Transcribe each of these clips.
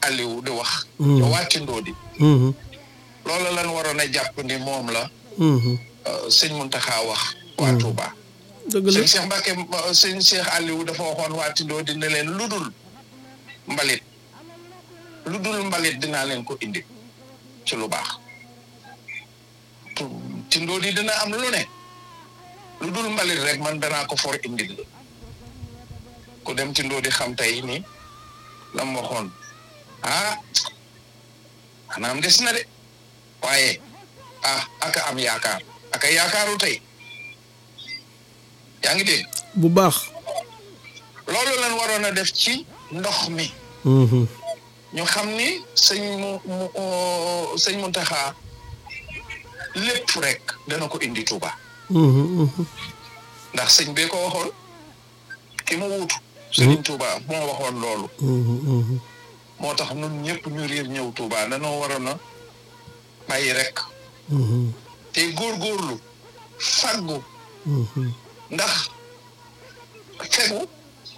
Aliou di wax te wàcc Ndodi Mhm. loolu lan waroon a jàpp ni moom la Mhm. euh, sëñ Muntaxa wax waa Touba dëgg la sëñ Cheikh Mbacke euh, sëñ Cheikh Aliou dafa waxoon waa Ndodi ne leen lu dul mbalit lu dul mbalit dinaa leen ko indi ci lu baax ci Ndodi dina am lu ne lu dul mbalit rek man danaa ko for indil la ku dem ci Ndodi xam tey ni la mu waxoon ah maanaam des na de waaye ah aka am yaakaar aka yaakaaru tey yaa ngi dégg bu baax loolu lan waroon a def ci ndox mi Mhm. ñu xam ni sëñ mu mu oo, sëñ Muntaxa lépp rek dana ko indi Tuuba Mhm. Mhm. ndax sëñ bee ko waxoon ki mu wuutu sëriñ Tuuba moo waxoon loolu Mhm. Mhm. moo tax ñun ñëpp ñu riir ñëw Tuuba danoo waroon a bàyyi rek Mhm. te góorgóorlu faggu Mhm. ndax fegu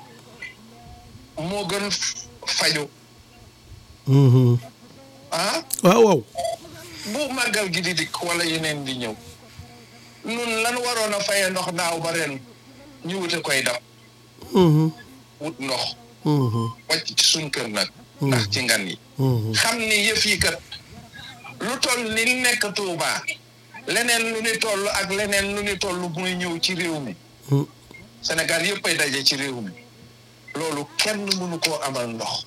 moo gën faju Mhm. ah waaw waaw bu màggal gi di dikk wala yeneen di ñëw nun lan waroon a faye ndox daaw ba ren ñu wute koy dab Mhm. wut ndox Mhm. wàcc ci suñ kër nag ndax ci ngan yi Mhm. xam ni yëf yi kat lu toll ni nekk Tuuba leneen lu ni toll ak leneen lu ni toll muy ñëw ci réew mi Mhm. Sénégal yëpp ay daje ci réew mi loolu kenn mënu koo amal ndox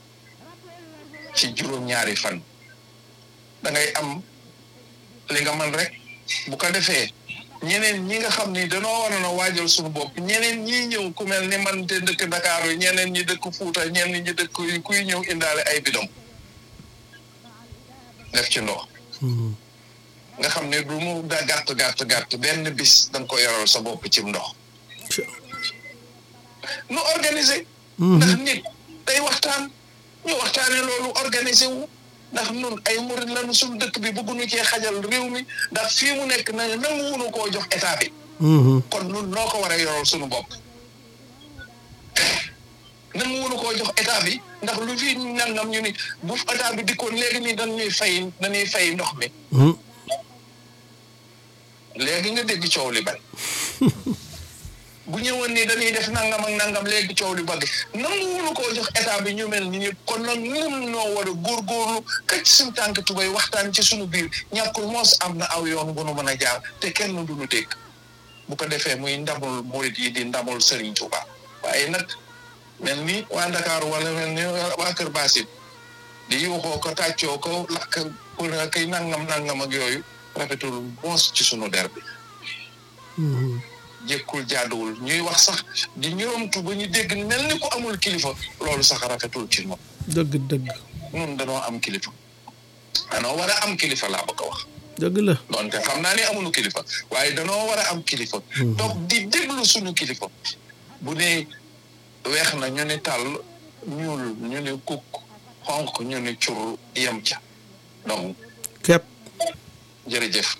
ci juróom-ñaari fan da ngay am li nga mën rek bu ko defee ñeneen ñi nga xam ni danoo waroon a waajal suñu bopp ñeneen ñi ñëw ku mel ni man te dëkk Dakar yi ñeneen ñi dëkk Fuuta ñeneen ñi dëkk yi kuy ñëw indaale ay bidon def ci ndox Mhm. nga xam ne du mu da gàtt gàtt gàtt benn bis da nga ko yoral sa bopp ci ndox nu organiser ndax nit day waxtaan ñu waxtaane loolu organiser wu ndax nun ay murid lañu suñu dëkk bi bëgguñu cee xajal réew mi ndax fii mu nekk na nanguwuñu koo jox état bi Mhm. kon nun noo ko war a yoral suñu bopp nanguwuñu koo jox état bi ndax lu fi nangam ñu ni bu état bi dikkoon léegi nii dañuy fay dañuy fay ndox mi Mhm. léegi nga dégg coow li bari bu ñëwoon ni dañuy def nangam ak nangam léegi coow li bari nanguwuñu koo jox état bi ñu mel ni ñëpp kon nag ñun ñoo war a góorgóorlu këcc suñu tànk tubay waxtaan ci suñu biir ñàkkul moos am na aw yoon bu nu mën a jaar te kenn du ñu dégg bu ko defee muy ndamul murit yi di ndamul Serigne Touba waaye nag mel ni waa Dakar wala mel ni waa Kër Basit di yuuxoo ko tàccoo ko lakk pour kay nangam nangam ak yooyu rafetul moos ci sunu der bi Mhm. jékkul jaaduwul ñuy wax sax di ñoomtu ba ñu dégg mel ni ku amul kilifa loolu sax rafetul ci moom dëgg dëgg ñun danoo am kilifa danoo war a am kilifa laa bëgg a wax dëgg la donte xam naa ne amuñu kilifa waaye danoo war a am kilifa toog di déglu suñu kilifa bu ne weex na ñu ni tàll ñuul ñu ni kukk xonq ñu ni cur yem ca donc kepp jërëjëf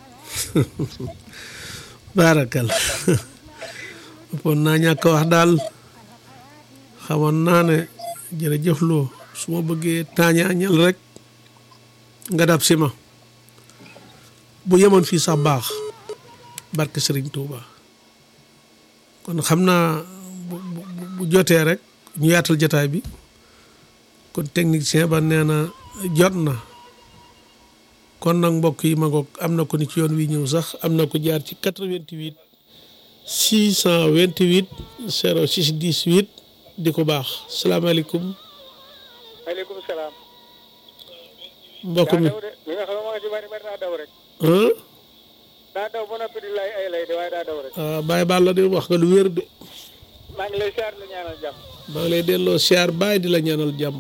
baarakal ëppoon naa ñàkk wax daal xamoon naa ne jërëjëf loo su ma bëggee taañaañal rek nga dab si ma bu yemoon fii sax baax barke Sëriñ Tuuba kon xam naa bu bu bu jotee rek ñu yaatal jotaay bi kon technicien ba nee na jot na kon nag mbokk yi ma ngoog am na ko ni ci yoon wi ñëw sax am na ko jaar ci 88 628 06 18 di ko baax salaamaaleykum maaleykum salaam. mbokk mi daa daw de li nga xam ne moo ci bari bari daa daw rek. ah daa daw ba noppi di lay ay lay de waaye daa daw rek. ah Baye Balla de wax nga lu wér de maa ngi lay siyaar la ñaanal jàmm. maa ngi lay delloo siyaar Baye di la ñaanal jàmm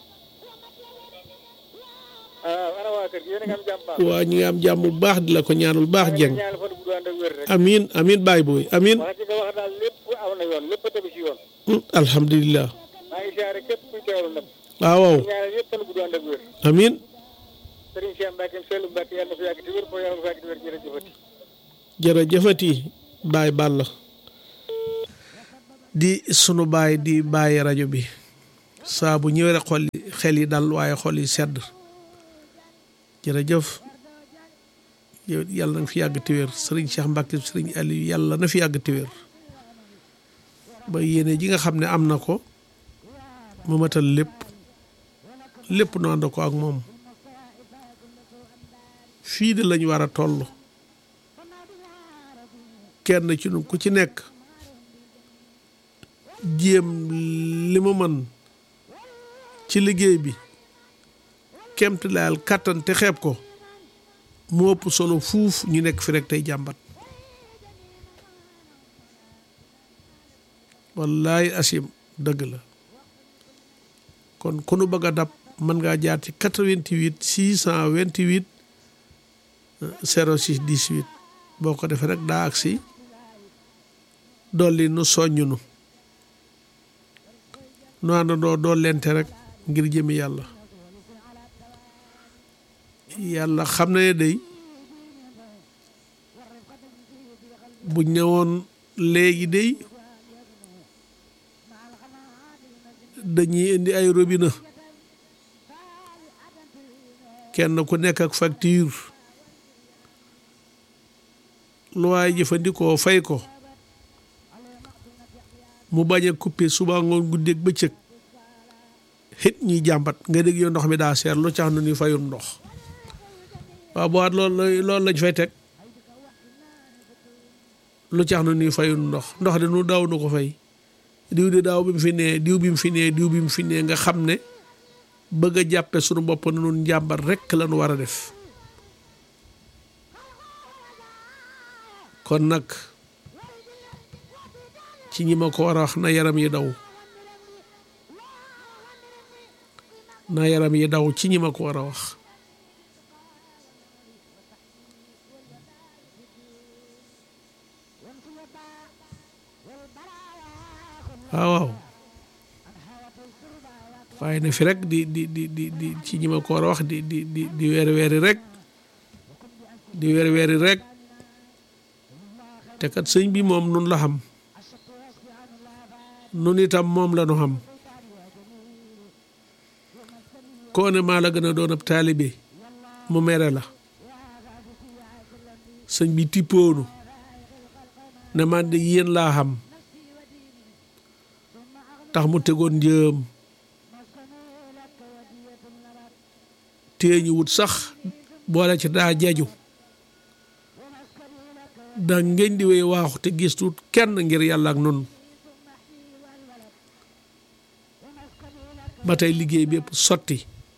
ah ana waa kër gi yéen a ngi am jàmm baax. waa ñu ngi am jàmm bu baax di la ko ñaanal bu baax jeng ñaanal fan bu ànd ak wér rek. amin amin Baye booy amin wax ci nga wax daal lépp aw na yoon lépp a tegu ci yoon. Hmm, alhamdulilah maa ngi siyaare képp kuy teewlu nag. waaw waaw ñaanal yëpp fan bu ànd ak wér. amin Serigne Cheikh Mbacke Seydou Mbacke yàlla na fi yàgg te wér ko yàlla na fi yàgg te wér jërëjëfati. jërëjëfati Baye Balla di sunu baay di bàyyi rajo bi saa bu ñëwee rek xol yi xel yi dal waaye xol yi sedd jërëjëf yow yàlla na fi yàgg te wér sëriñ Cheikh Mbacke sëriñ Aliou yàlla na fi yàgg te wér ba yéene ji nga xam ne am na ko mu matal lépp lépp nu ànd ko ak moom fii de lañ war a toll kenn ci nu ku ci nekk jéem li mu mën ci liggéey bi kemt laal kàttan te xeeb ko mu ëpp solo fuuf ñu nekk fi rek tey jàmbat wallaay asim dëgg la kon ku nu bëgg a dab mën ngaa jaar ci 88 628 06 18 boo ko defee rek daa agsi dolli nu soññ nu nu àndandoo dool lente rek ngir jëmi yàlla yàlla xam na ne day bu ñëwoon léegi day dañuy indi ay robinet kenn ku nekk ak facture lu waay jëfandikoo fay ko mu bañ a coupé suba ngoon guddeeg bëccëg xit ñuy jàmbat nga dégg yow ndox mi daa seer lu cax nu ni fayum ndox waaw boo at loolu loolu lañ fay teg lu cax nu ni fayum ndox ndox de nu daaw nu ko fay diw di daaw bi mu fi nee diw bi mu fi nee diw bi mu fi nee nga xam ne bëgg a jàppe suñu bopp na nun njàmbat rekk la nu war a def kon nag ci ñi ma ko war a wax na yaram yi daw na yaram yi daw ci ñi ma ko war a wax waaw waaw waaye ne fi rek di di di di di ci ñi ma ko war a wax di di di di weeri weeri rek di weeri weeri rek te kat sëñ bi moom nun la xam nun itam moom la nu xam koo ne maa la gën a doon ab taalibe mu mere la sëñ bi tippoonu ne man de yéen laa xam tax mu tegoon njëm téeñu wut sax boole ci daa jeju da ngeen di wéy waaxu te gistut kenn ngir yàlla ak nun ba tey liggéey bépp sotti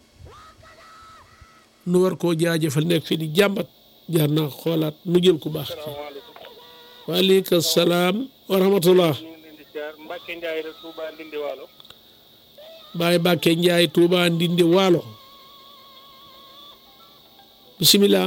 nu war koo jaajëfal nekk fi di jàmbat jaar naa xoolaat nu jël ku baax waaleykum salaam wa rahmatullah Mbacke Ndiaye la Touba Ndindi Waalo Baye Mbacke Ndiaye Touba Ndindi Waalo bisimilah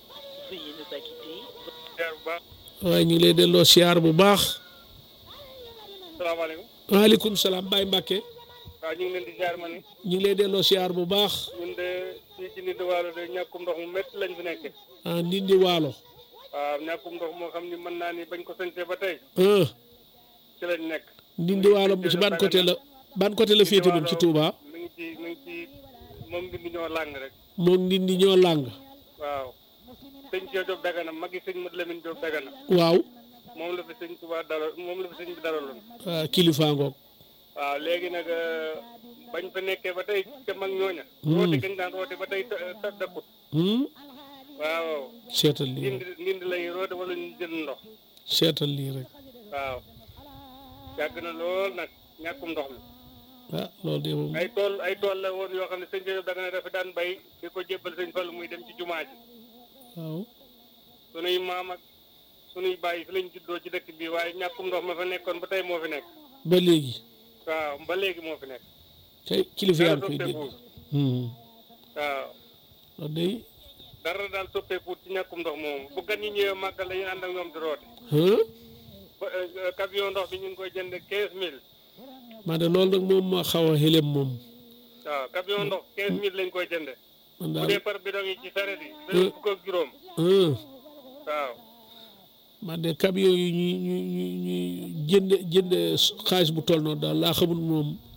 waaye ñu ngi lay delloo siyaar bu baax salaamaaleykum waaleykum salaam Baye Mbacke waaw ñu ngi leen di jaar ma ni ñu ngi lay delloo siyaar bu baax ñun de fii ci Ndindi Waalo de ñàkkum ndox mu métti lañ fi nekke ah Ndindi Waalo waaw ñàkkum ndox moo xam ni mën naa ni bañ ko sañcee ba tey ah ci lañ nekk Ndindi Waalo ci ban côté la ban côté la féete moom ci Touba mi ngi ci mi ngi ci moom Ndindi ñoo làng rek moom Ndindi ñoo làng waaw sëñ Cheikh Diop Dagana magi sëñ Mat Lamine Diop Dagana waaw moom la fi sëñ Touba dalal moom la fi sëñ bi dalaloon ah kilifa ngoog waaw léegi nag bañ fa nekkee ba tey ca mag ñooña roote gañ daan roote ba tey ta dakkut hmm waaw seetal lii ndindi rek ndindi lay roote wala ñu jël ndox seetal lii rek waaw yàgg na lool nag ñàkkum ndox mi ah loolu de moom ay tool ay tool la woon yoo xam ne sëñ Cheikh Diop Dagana dafa daan bay di ko jébbal sëñ Fallu muy dem ci jumaa ji waaw sunuy maam ak sunuy bàyyi fi lañ juddoo ci dëkk bi waaye ñàkkum ndox ma fa nekkoon ba tey moo fi nekk ba léegi waaw ba léegi moo fi nekk te kilifa yaa dara ngi koy dégg soppeekuwul hmm waaw loolu day dara daal soppeekuwul ci ñàkkum ndox moomu bu gan ñi ñëwee màggal dañuy ànd ak ñoom di roote ah ba camion ndox bi ñu ngi koy jënd quinze mille man de loolu nag moom ma xaw a xelem moom waaw camion ndox quinze mille lañ koy jënde man bu daal dee par bidon yi ci saret yi dañu fukk ak juróom ah waaw man de camion yi ñuy ñuy ñuy ñuy jënd jënd xaalis bu toll noonu daal laa xamul moom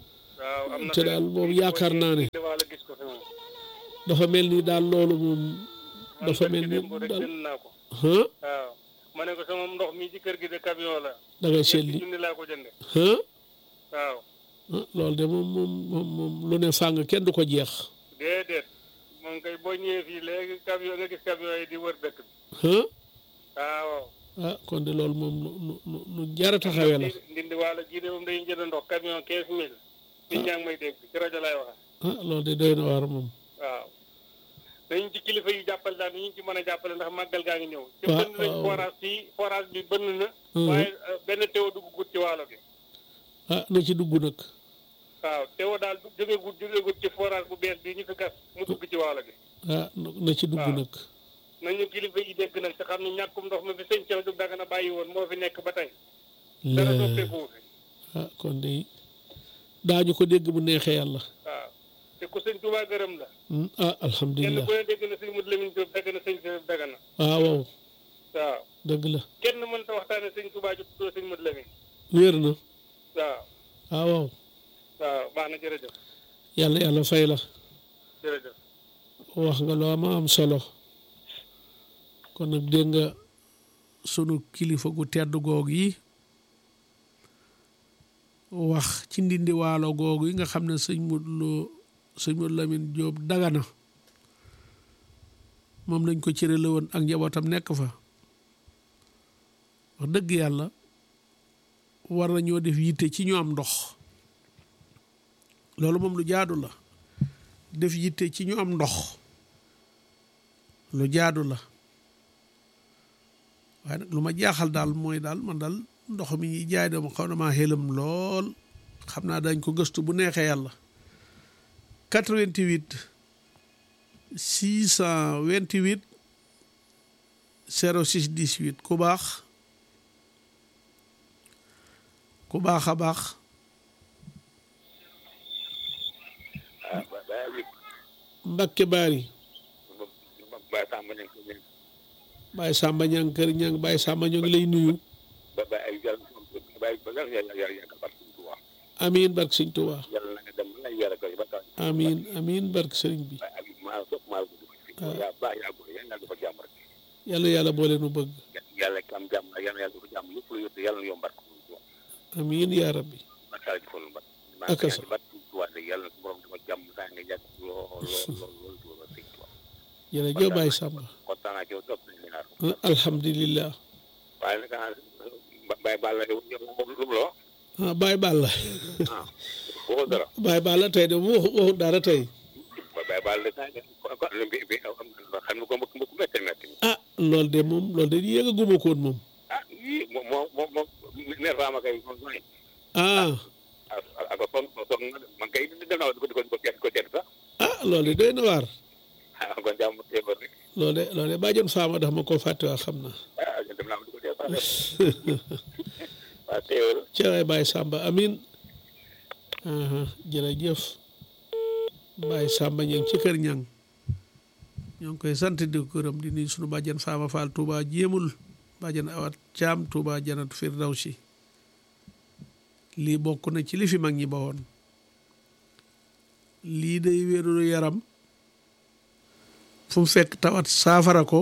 waaw am na te daal moom yaakaar naa ne wala gis ko fi moom dafa mel ni daal loolu moom man dafa barki mel ni démb rek daal jënd naa ko ah waaw ma ne ko sama ndox mi ci kër gi de camion la da ngay ñetti seetli junni laa ko jënde ah waaw ah loolu de moom moom moom moom lu ne fàng kenn du ko jeex déedéet moom kay boo ñëwee fii léegi camion nga gis camion yi di wër dëkk bi ah waaw ah kon de loolu moom lu lu lu lu jar a taxawee la Ndi- ndindi wàlla ji de moom dañuy jënd ndox camion quinze mille nit ñaa ngi may dégg ci rajo lay wax ah loolu de doy na waar moom waaw dañu ci kilifa yi jàppale daal ni ñu ci mën a jàppale ndax màggal gaa ngi ñëw ci waaw, bënn nañ waaw. forage fii forage bi bënn na Mhm. waaye euh, benn teew dugg gut ci waalo bi ah na ci dugg nag waaw teew daal du jóge gut jóge gut ci forage bu bees bi ñu fi gas mu dugg ci waalo bi ah na ci dugg waaw. nag nañu kilifa yi dégg nag te xam ne ñàkkum ndox mi fi sëñ Cheikh Diop Dagana bàyyi woon moo fi nekk ba tey dara la soppeeku fi ah kon de daañu ko dégg bu neexee yàlla waaw te ku sëñ Touba gërëm la Hmm, ah kenn alhamdulilah ku ne dégg na sëñ Modou Lamine Diop dagg na sëñ Cheikh Dagana ah waaw waaw dëgg la kenn mënta waxtaane sëñ Touba ju tuddoo sëñ Modou Lamine wér na waaw ah waaw waaw baax na jërëjëf yàlla yàlla fay la jërëjëf wax nga loo ma am solo kon nag dégg nga sunu kilifa gu tedd goog yi wax ci ndindi waalo googu yi nga xam ne sëñ Modou Lo sëñ Modou Lamine Diop Dagana moom lañ ko cërale woon ak njabootam nekk fa wax dëgg yàlla war nañoo def yitte ci ñu am ndox loolu moom lu jaadu la def yitte ci ñu am ndox lu jaadu la waaye nag lu ma jaaxal daal mooy daal man daal ndox mi ñuy jaay dama xaw na maa xelam lool xam naa dañ ko gëstu bu neexee yàlla 88 628 06 18 ku baax ku baax a baax ah ba ba wi Mbakke Baari ba ba sàmm nañ ko ñun Baye Samba ñang kër ñang Baye Samba ñoo ngi lay nuyu ba ba ay yàlla ba ba yàlla yàlla yàlla yàlla barke Sëñ Tuubaa amiin barke sëñ Tuubaa yàlla na nga dem na yàlla ko ba tax amiin amiin barke sëriñ bi ba ak maa sopp maa gudd fa yaa baax yaa gudd yàlla dafa jàmm rek yàlla yàlla boole nu bëgg yàlla ki am jàmm ak yàlla yàlla dafa jàmm lépp lu yóbbu yàlla na yomb barke Sëñ Tuubaa amiin yaa rabbi barke la jëfal ba Ak a sax. barke Sëñ Tuubaa de yàlla na su borom dafa jàmm saa nga yàgg lool lool lool lool lool Sëñ Tuubaa jërëjëf Baye Samba kontaan naa ci yow topp nañ leen ah, alhamdulillah waaye nag ah Baye Balla yow moom lu mu la wax ah Baye Balla ah waxoo dara Baye Balla tey de waxu waxu dara tey ba Baye Balla saa ko ko bi bi xam nga ko mbokk mbokk métti métti ah loolu de moom loolu de yéeg a guma koon moom ah yii moom moom moom moom ne Rama kay moom mooy ah ak ak son son man kay dem naa di ko di ko di ko di ko sax ah loolu de doy na waar ah kon jàmm teewoon rek loolu de loolu de bàjjon faama dax ma koo fàtte waa xam naa ah dem naa di ko dee sax waaw teewul ci waay Baye Samba amin aha jërëjëf Baye Samba ñang ci kër ñang ñoo ngi koy sant di ko gërëm di nuyu sunu bàjjan Faama Fall Touba jéemul bàjjan awat caam Touba janat Firdawsi lii bokk na ci li fi mag ñi ba woon lii day wérulu yaram fu mu fekk tawat saafara ko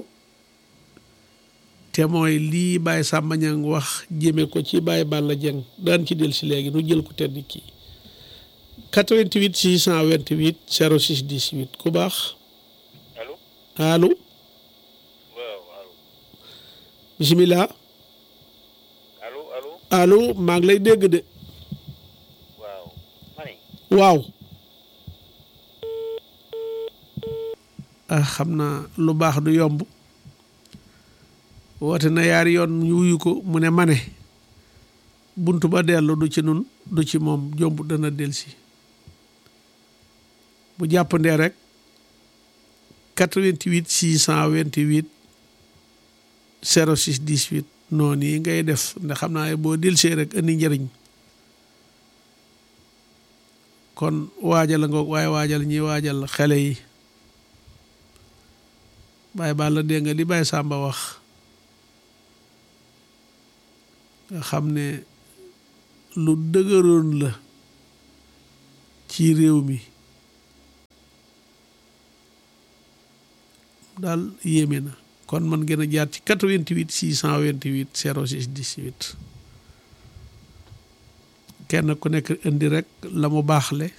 te mooy lii Baye Samba Ñang wax jëme ko ci Baye Balla Dieng daan ci del si léegi nu jël ko tedd kii 88 628 06 18 ku baax allo allo waaw allo bisimilah allo allo allo maa ngi lay dégg de waaw ma ne waaw ah xam naa lu baax du yomb woote na yaari yoon ñu wuyu ko mu ne mane buntu ba dellu du ci nun du ci moom jomb dana delsi bu jàppandee rek 88 628 06 18 noonu yi ngay def ndax xam naa boo delsee rek indi njëriñ kon waajal nga waaye waajal ñi waajal xale yi Baye Balla dégg nga li Baye Samba wax nga xam ne lu dëgëroon la ci réew mi daal yéeme na kon man gën a jaar ci 88 628 06 18 kenn ku nekk indi rek la mu baaxle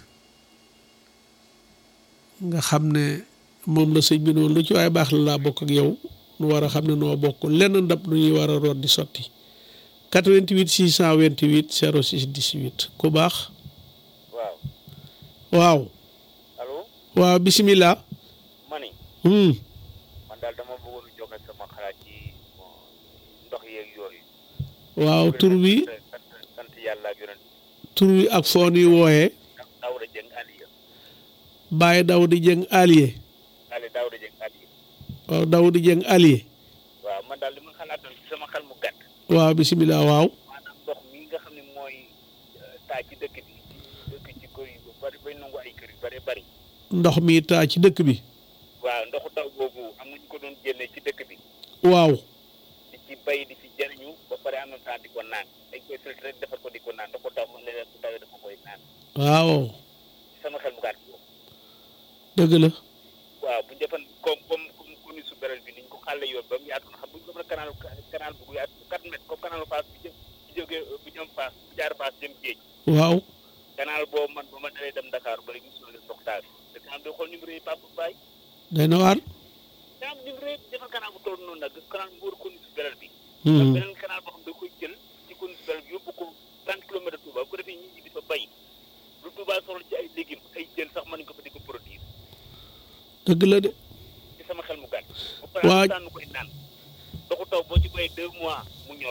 nga xam ne moom la sëñ bi noonu lu ci waaye baax la laa bokk ak yow nu war a xam ne noo bokk lenn ndab nu ñuy war a root di sotti 88 628 06 18 ku baax waaw waaw allo waaw bisimilah. ma ni Hmm. man daal dama bëggoon a joxe sama xalaat ci bon, ndox yeeg yooyu waaw tur wi sant sant yàlla ak yonent tur wi ak foo nuy wooyee Daawda Jeng Aliya Baye Dawdi Dieng Alié Ali Daawda Jeng Aliya waaw Dawdi Dieng Alié waaw man daal li ma xalaatoon ci sama xel mu gàtt waaw bisimilah waaw maanaam ndox mi nga xam ne mooy euh, taa ci dëkk bi ci dëkk ci kër yu bari bay nangu ay kër yu bari bari ndox mi taa ci dëkk bi waaw ndoxu taw boobu am na ñu ko doon génnee ci dëkk bi waaw di ci bay di ci jariñu ba pare en même temps di ko naan dañ koy filtré rek defar ko di ko naan ndoxu taw mën na leen bu tawee dafa koy naan waaw ci sama xel mu gàtt boobu dëgg la waaw bu ñu defan comme comme comme koni su beral bi ni ñu ko xàlle yoon ba mu yaatu na xam bu ñu ko mën a canal canal bu yaatu quatre mètres comme canal Fass bi jëm bi jógee bu jëm Fass bu jaar Fass jëm géej waaw canal boobu man ba ma dalee dem Dakar ba léegi mosul leen ndox taal te canal doo xool numéro yi Pape Baye day na waar daa am numéro yi defal canal bu toll noonu nag canal bu wër koni su beral bi Hmm. ak beneen canal boo xam da koy jël ci koni su beral bi yóbbu ko trente kilomètres de Touba bu ko defee ñi ñi di fa bay lu Touba soxla ci ay légumes ay jën sax mën nañu ko fa di ko produire dëgg la de ci sama xel mu gàtt. Waa- bu tànn koy naan ndoxu taw boo ci bay deux mois mu ñor.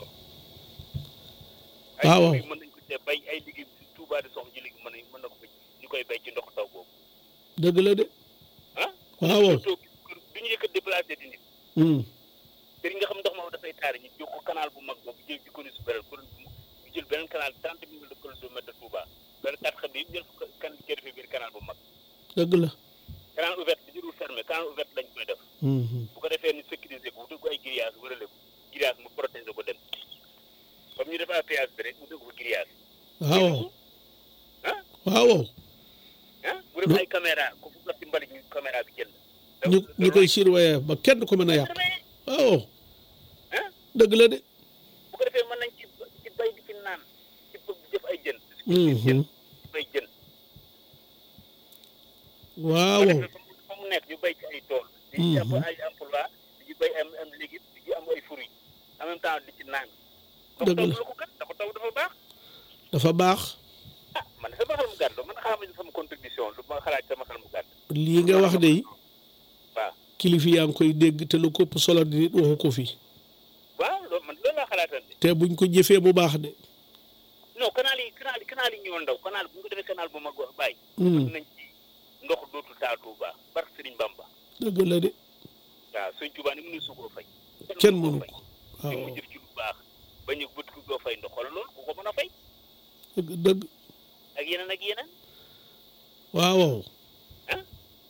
ay waaw waaw. légumes mën nañ ko cee bay ay légumes ci Touba di soxla ci légumes mën nañ mën na ko fa ñu koy bay ci ndoxu taw boobu dëgg la de ah. waaw waaw toog du ñu yëkkat déplacé di nit Hmm. te nga xam ndox ma dafay taari ñu jox ko canal bu mag boobu jël ci commune su Belel pour ñu jël beneen canal trente mille kilomètres de Touba benn quatre xam ne yëpp jël ko kan jël fi biir canal bu mag dëgg la canal ouvert bi jërul fermé canal ouvert lañ koy def. Hmm. bu ko defee ñu sécuriser ko wutal ko ay grillage wërale ko grillage mu protéger ko dem comme ñu def à péage bi rek mu dégg ko grillage waaw ah waaw ah bu def ay caméra ku fu ci mbalit ñu caméra bi jël ñu ñu koy surveiller ba kenn ko mën a yàq waaw ah dëgg la de bu ko defee mën nañ ci ci bay di ci naan ci bëgg di def ay jën Mhm. jën ci bay jën waaw bu ko defee fa mu- fa mu nekk ñu bay ci ay tool di ci am Mhm. ay emploi di ci bay am am légume di ci am ay fruits en même temps di ci naan Dëgg taw la. la ko kat dafa taw dafa baax dafa baax ah man sama xel mu gàtt man xaaral sama contribution lu ma xalaat sama xel mu gàtt lii nga wax de waaw kilifa yaa ngi koy dégg te lu ko ëpp solo di nit waxu ko fi waaw loolu man loolu laa xalaatal de te buñ ko jëfee bu baax de non canal yi canal yi canal yi ñoo ndaw canal bu ñu ko defee canal bu mag wax bàyyi Hmm. nañ ci ndox dootul taa Touba barke Sëriñ Bamba dëgg la de waaw Sëriñ Touba ni mënu su koo fay kenn mënu mënu koo ko fay li waaw mu jëf ci lu baax ba ñu bët ko doo fay ndox wala loolu ku ko mën a fay dëgg dëgg ak yeneen ak yeneen waaw ah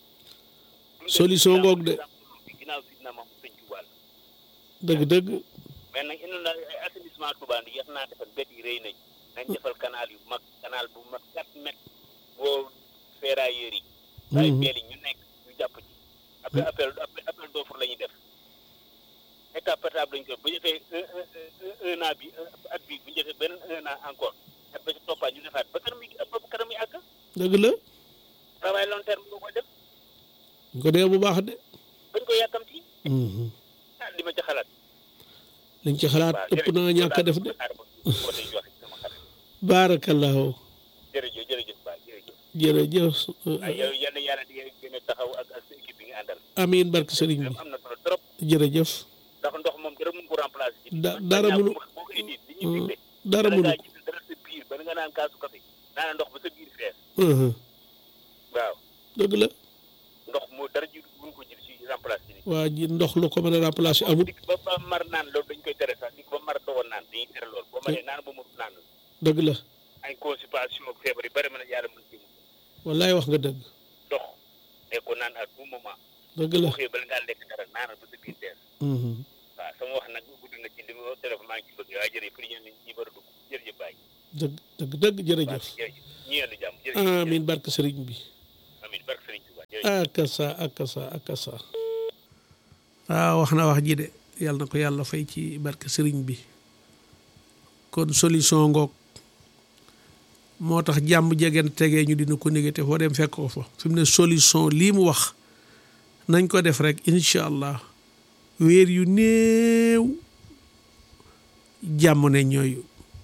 Solution ngoog de. ginnaaw si na mam Sëriñ Touba la dëgg dëgg mais nag indi na ay assainissement Touba ndi yeex naa defal bët yi rëy nañ nañ defal canal yu mag canal bu mag quatre mètres boo ferrailleurs yi ay Mhm. peel yi ñu nekk ñu jàpp ci après appel appel appel d'offre la ñuy def étape par étape lañu ko bu ñu defee un un un an bi un- at bi bu ñu defee beneen un an encore at ba ci toppaat ñu defaat ba kanam yi ba kanam yi àgg dëgg la travail long terme nga koy def ñu ko dee bu baax de bañ ko yàkkamti Mhm. ah li ma ci xalaat liñ ci xalaat waaw ëpp naa ñàkk a def de xaar ba boo tey joxe sama xalaat baarakallahu jërëjëf jërëjëf baay jërëjëf jërëjëf ay yow yal na yàlla di gën a taxaw ak ak sa équipe bi nga àndal amiin barke sëriñ bi am na solo trop jërëjëf ndax ndox moom dara mun ko remplacer ci Da- dara mënu- boo ko indi li ñuy digle dara bala mënu ngaa ko gis dara sa biir ba nga naan kaasu café naan ndox ba sa biir fees Mhm. waaw dëgg la ndox moo dara ji buñ ko jël si remplacer ni waa ji ndox lu ko mën a remplacer amul dik ba ba mar naan loolu dañ koy tere sax dik ba mar dowoon naan dañuy tere loolu boo maree naan ba mu naan dëgg la ay constipation ak feebar yi bari mën a yàlla mën ci wallaay wax nga dëgg ndox ne ko naan à tout moment dëgg la boo xëyee bala ngaa lekk dara naanal ba sa biir fees Mhm. waaw sama wax nag gudd na ci li ma téléphone maa ngi ci bëgg waaye jërëjëf pour ñeen ñi war a dugg jërëjëf bàyyi dëgg dëgg dëgg jërëjëf jërëjëf ñu yendu jàmm jërëjëf amin barke sëriñ bi amin barke sëriñ Tuubaa jërëjëf akasa akasa akasa waaw wax na wax ji de yàlla na ko yàlla fay ci barke sëriñ bi kon solution ngoog moo tax jàmm jegen tegee ñu dina ko négé te foo dem fekk ko fa fi mu ne solution lii mu wax nañ ko def rek incha allah weer yu néew jàmm ne ñooyu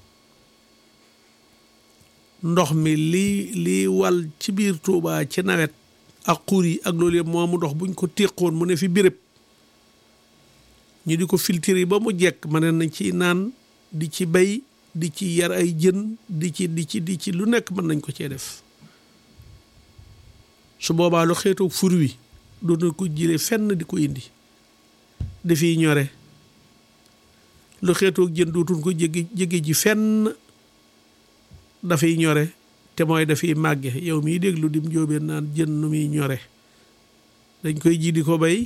ndox mi lii lii wal ci biir Tuubaa ci nawet ak xur yi ak loolu yëpp moomu ndox buñ ko téqoon mu ne fi béréb ñu di ko filtrer ba mu jekk ma ne nañ ci naan di ci bay di ci yar ay jën di ci di ci di ci lu nekk mën nañ ko cee def su boobaa lu xeetu fur wi doona ko jële fenn di ko indi dafiy ñore lu xeetoog jën dootuñ ko jéggi jéggi ji fenn dafay ñore te mooy dafay màgge yow miy déglu dim jóobeen naan jën nu muy ñore dañ koy ji di ko bay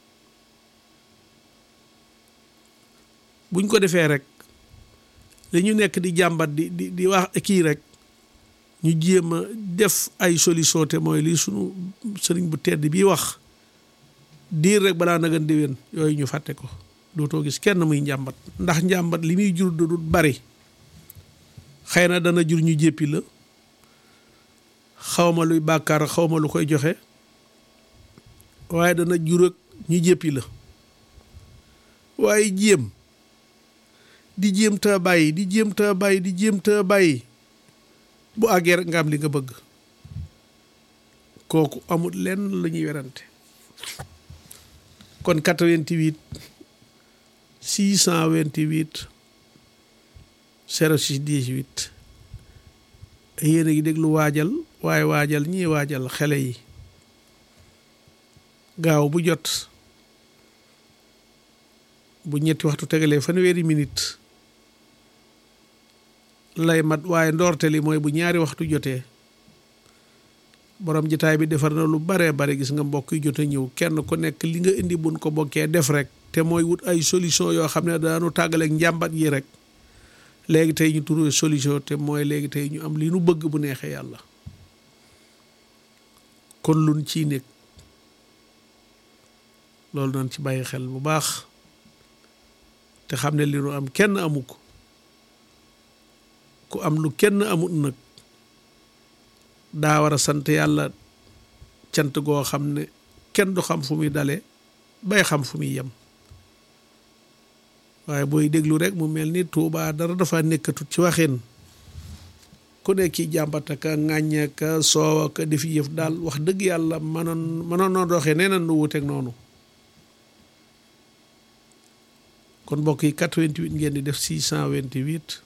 buñ ko defee rek li ñu nekk di jàmbat di di di wax kii rek ñu jéem a def ay solution te mooy lii sunu sëriñ bu tedd bii wax diir rek balaa nagan déwén yooyu ñu fàtte ko dootoo gis kenn muy njàmbat ndax njàmbat li muy jur du bari xëy na dana jur ñu jéppi la xawma luy bàkkaar xawma lu koy joxe waaye dana jur ak ñu jéppi la waaye jéem di jéem ta bàyyi di jéem ta bàyyi di jéem ta bàyyi bu àggee rek nga am li nga bëgg kooku amul lenn la ñuy werante kon 88 628 06 18 yéen a ngi déglu waajal waaye waajal ñii waajal xele yi gaaw bu jot bu ñetti waxtu tegalee fanweeri minute lay mat waaye ndoorte li mooy bu ñaari waxtu jotee borom jitaay bi defar na lu baree bare gis nga mbokk yi jot a ñëw kenn ku nekk li nga indi buñ ko bokkee def rek te mooy wut ay solution yoo xam ne daanu tàggaleeg njàmbat yi rek léegi tey ñu trouvé solution te mooy léegi tey ñu am li nu bëgg bu neexee yàlla kon luñ ciy nekk loolu nañ ci bàyyi xel bu baax te xam ne li nu am kenn amu ko ku am lu kenn amut nag daa war a sant yàlla cant goo xam ne kenn du xam fu muy dale bay xam fu muy yem waaye booy déglu rek mu mel ni Tuubaa dara dafa nekkatut ci waxin ku nekk ki jàmbat ka ŋàññe ka soow ka def yëf daal wax dëgg yàlla mënoon mënoon noo doxee nee na nu wuteeg noonu kon mbokk yi 88 ngeen di def 628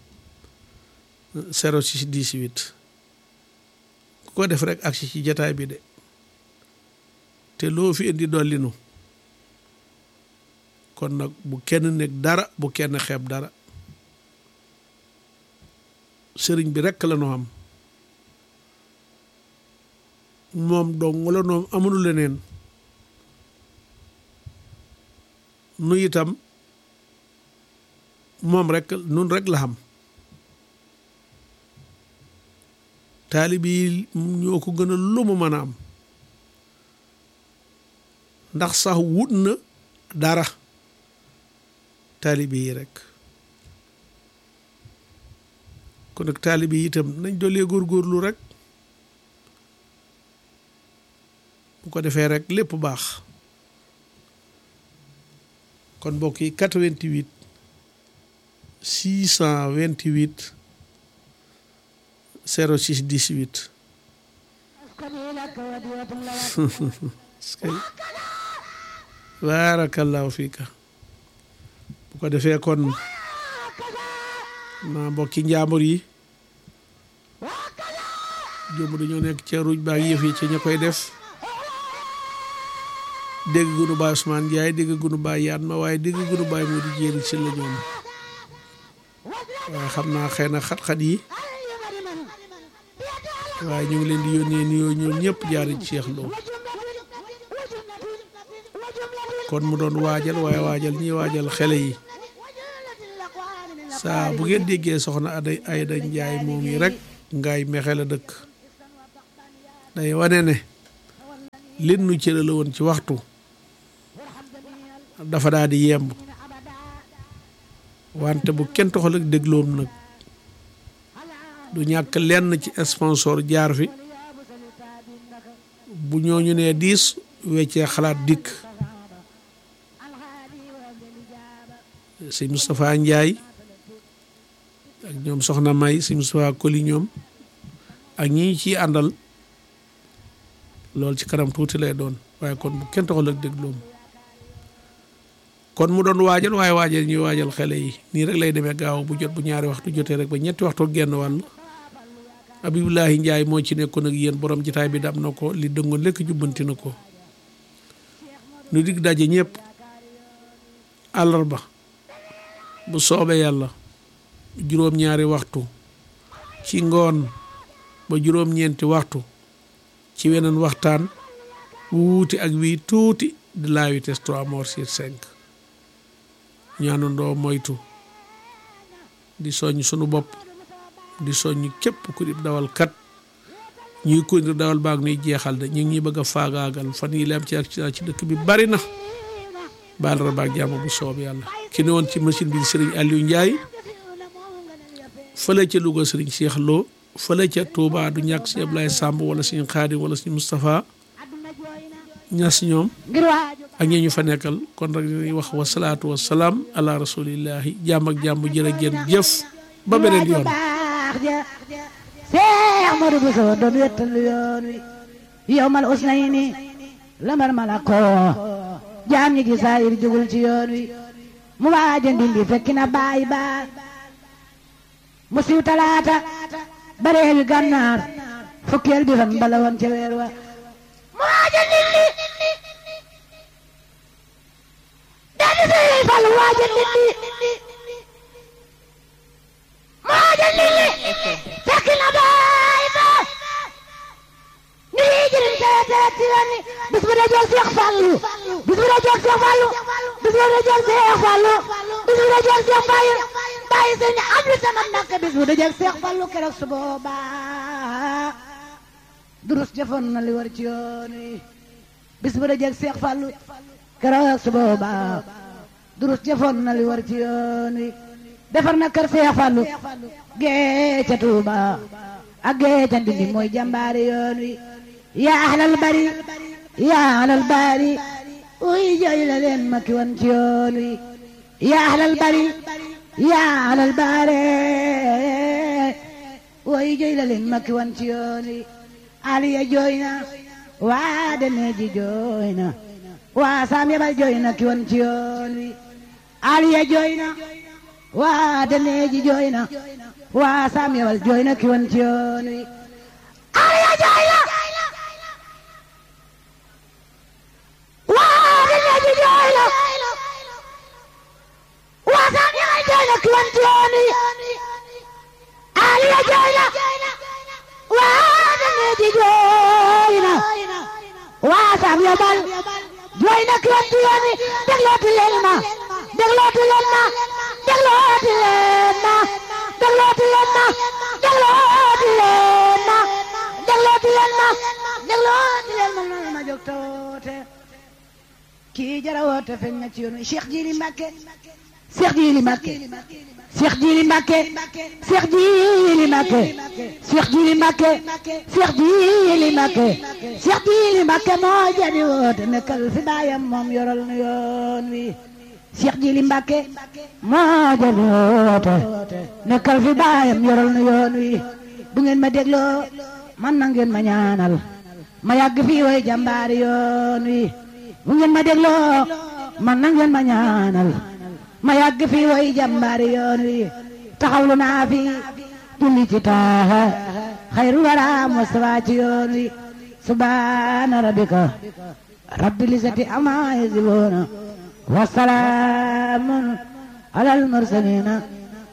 06 18 ku ko def rek agsi ci jataay bi de te loo fi indi dollinu kon nag bu kenn nekk dara bu kenn xeeb dara sëriñ bi rekk la noo am moom dong la noom amunu leneen nu itam moom rek nun rek la xam taalibi yi ñoo ko gën a lu mu mën a am ndax sax wut na dara taalibi yi rek kon nag taalibi yi itam nañ dolee góorgóorlu rek bu ko defee rek lépp baax kon mbokk yi 88 628 06 18 skay baarakallaahu fiika bu ko defee kon naa mbokki njaambur yi jomb dañoo nekk ca ruuj baak yëf yi ci ña koy def dégg gunu baay Ousmane Ndiaye dégg gunu baay yaan ma waaye dégg gunu baay moo di jéeri si la ñoom waaye xam naa xëy na xat-xat yi waaye ñu ngi leen di yónnee nuyoo ñoom ñëpp jaari ci Cheikh Lo kon mu doon waajal waaye waajal ñi waajal xele yi saa bu ngeen déggee soxna Aday Ayda Njaay moom yi rek ngaay mexe la dëkk day wane ne lin nu cëre la woon ci waxtu dafa daal di yemb wante bu kenn toxal ak dégloom nag du ñàkk lenn ci sponsor jaar fi bu ñooñu nee diis weccee xalaat dikk sëñ Moustapha Ndiaye ak ñoom soxna May sëñ Moustapha Koli ñoom ak ñi ciy àndal loolu ci kanam tuuti lay doon waaye kon bu kenn taxul ak dégloom kon mu doon waajal waaye waajal ñuy waajal xale yi nii rek lay demee gaaw bu jot bu ñaari waxtu jotee rek ba ñetti waxtu genn wàll Abibulahi Ndiaye moo ci nekkoon ak yéen borom jitaay bi dam na ko li dëngoon lekk jubbanti na ko nu dig daje ñëpp àllarba bu soobee yàlla juróom-ñaari waxtu ci ngoon ba juróom-ñeenti waxtu ci weneen waxtaan wuuti ak wii tuuti de la vitesse 3 mort sur 5 ñaanandoo moytu di soññ sunu bopp di soññ képp ku di dawal kat ñuy ko dawal baag nuy jeexal de ñu ngi ñuy bëgg a faagaagal fan yi lam ci accident ci dëkk bi bari na baal ra baag jàmm bu soob yàlla ki ne woon ci machine bi Serigne Aliou Ndiaye fële ca Louga Serigne Cheikh Lo fële ca Touba du ñàkk si Ablaye Samb wala Serigne Khadim wala Serigne Moustapha ñas ñoom ak ñee ñu fa nekkal kon rek dañuy wax wasalaatu wasalaam ala rasulillahi jàmm ak jàmm jërë ngeen jëf ba beneen yoon Seex Moodu Buso doon wettal yoon wi yowmal usnayni lamar malako jaam ñi gi saayir jugul ci yoon wi mu waaja ndindi fekki na baay ba mu siw talaata baree wi gànnaar fukkeel bi fan bala woon ca weer wa mu waaja ndindi dadi sey fal waaja ndindi mu waaja ndindi fekki na baay ba ni jëriñ tere tere ci yoon wi bis bu dee jël Seex Fallu bis bu dee jël Seex Fallu bis bu dee jël Seex Fallu bis bu dee jël Seex Baye Baye sëñ Abdu sama nakk bis bu dee jël Seex Fallu keroog su boobaa durus jëfoon na li war ci yoon wi bis bu dee jël Seex Fallu keroog su boobaa durus jëfoon na li war ci yoon wi defar na kër Seex Fallu gee ca Tuuba ak gee ca Ndindi mooy jàmbaari yoon wi yaa ahlal bari yaa ahlal bari uy jooy la leen ma ki wan ci yoon wi yaa ahlal bari yaa ahlal bari uy jooy la leen ma ki wan ci yoon wi aliya jooy na waa demeji jooy na waa saam yabal jooy na ki wan ci yoon wi aliya jooy na waa demeji jooy na waa saam yabal jooy na ki wan ci yoon wi aliya jooy na waa demeji jooy na waa saam yabal jooy na ki wan ci yoon wi aliya jooy na waa demeji jooy na waa saam yabal jooy na ki wan ci yoon wi déglooti leen ma déglooti leen ma déglooti leen ma déglooti leen ma déglooti leen ma déglooti leen ma déglooti leen ma noonu ma jóg toote kii jara woote feeñ na ci yoon wi Cheikh Jili Mbacke Cheikh Jili Mbacke Cheikh Jili Mbacke Cheikh Jili Mbacke Cheikh Jili Mbacke Cheikh Jili Mbacke Cheikh Jili Mbacke moo jadi woote nekkal fi baayam moom yoral nu yoon wi Cheikh Jili Mbacke moo jadi woote nekkal fi baayam yoral nu yoon wi bu ngeen ma dégloo man na ngeen ma ñaanal ma yàgg fii way jàmbaari yoon wi bu ngeen ma dégloo man na ngeen ma ñaanal ma yàgg fii way jàmbaari yoon wi taxawlu naa fi julli ci taaha xayru wara Mustafa ci yoon wi subhaana rabbika rabbil izzati amma yasifuuna wa salaamun alal mursaliina